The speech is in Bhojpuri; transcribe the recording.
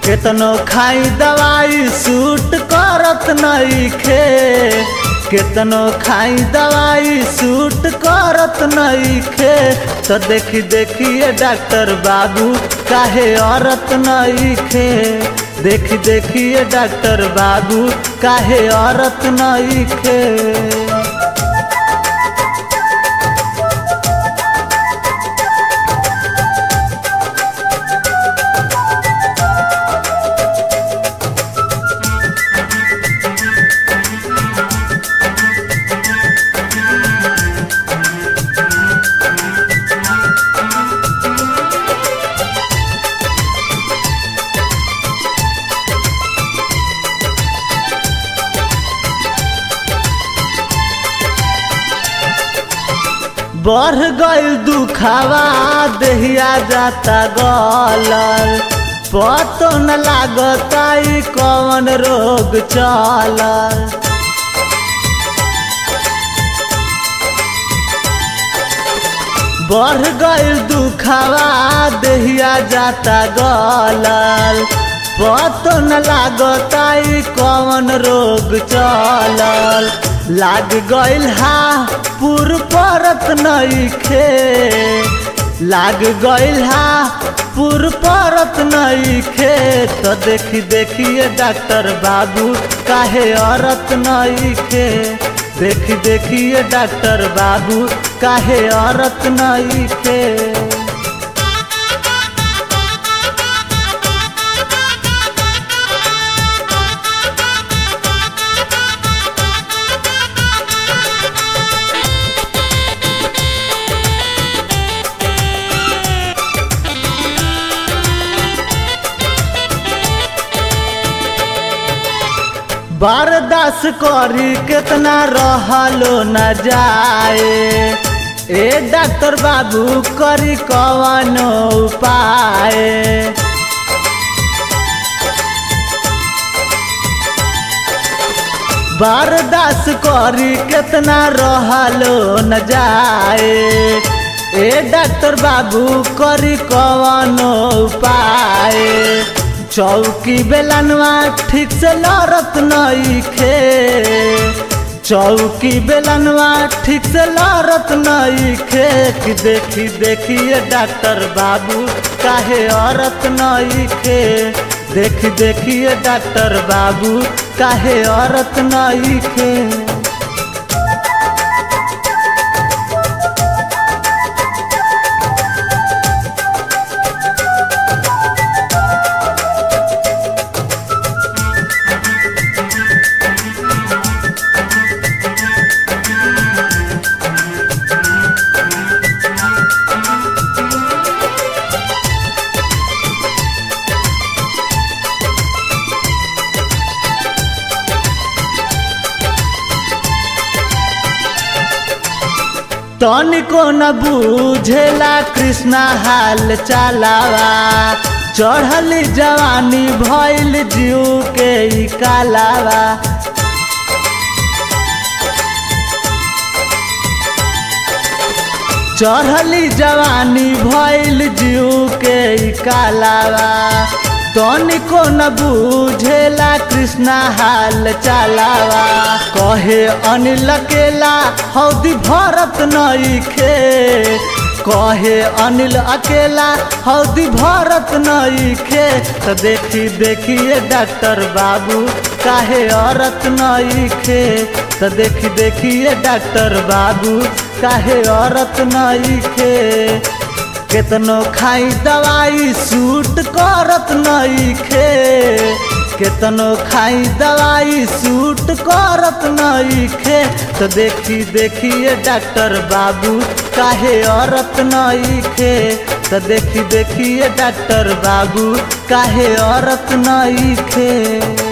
केतनो खाई दवाई सूट करत नइखे केतनो खाई दवाई सूट करत नइखे तो देखी देखिए डॉक्टर बाबू काहे औरत नइखे देखी देखिए डॉक्टर बाबू काहे औरत नइखे बढ़ गइल दुखावा देहिया जाता गलल पतो न लागता ई कौन रोग चलल बढ़ गइल दुखावा देहिया जाता गलल पतो न लागता ई कौन रोग चलल लाग गइल हा पुर परत नइखे लाग गइल हा पुर परत नइखे तो देखी देखिए डॉक्टर बाबू काहे औरत नइखे देखी देखिए डॉक्टर बाबू काहे औरत नइखे बर्दाश्त करी कितना रहलो न जाए ए डॉक्टर बाबू करी कवन उपाय बर्दाश्त करी कितना रहलो न जाए ए डॉक्टर बाबू करी कवन उपाय चौकी बेलनवा ठीक से लड़त नइखे चौकी बेलनवा ठीक से लड़त नइखे कि देखी देखिए डॉक्टर बाबू काहे औरत नइखे देखी देखिए डॉक्टर बाबू काहे औरत नइखे तनिको न बुझेला कृष्णा हाल चलावा चढ़ली जवानी भइल जीव के ई कालावा चढ़ली जवानी भइल जीव के ई कालावा तनिको न बुझेला कृष्णा हाल चलावा कहे अनिल अकेला हौदी भरत नइखे कहे अनिल अकेला हौदी भरत नइखे तो देखी देखिए डॉक्टर बाबू काहे औरत नइखे तो देखी देखिए डॉक्टर बाबू काहे औरत नइखे केतनो खाई दवाई सूट करत नइखे केतनो खाई दवाई सूट करत नइखे तो देखी देखिए डॉक्टर बाबू काहे औरत नइखे तो देखी देखिए डॉक्टर बाबू काहे औरत नइखे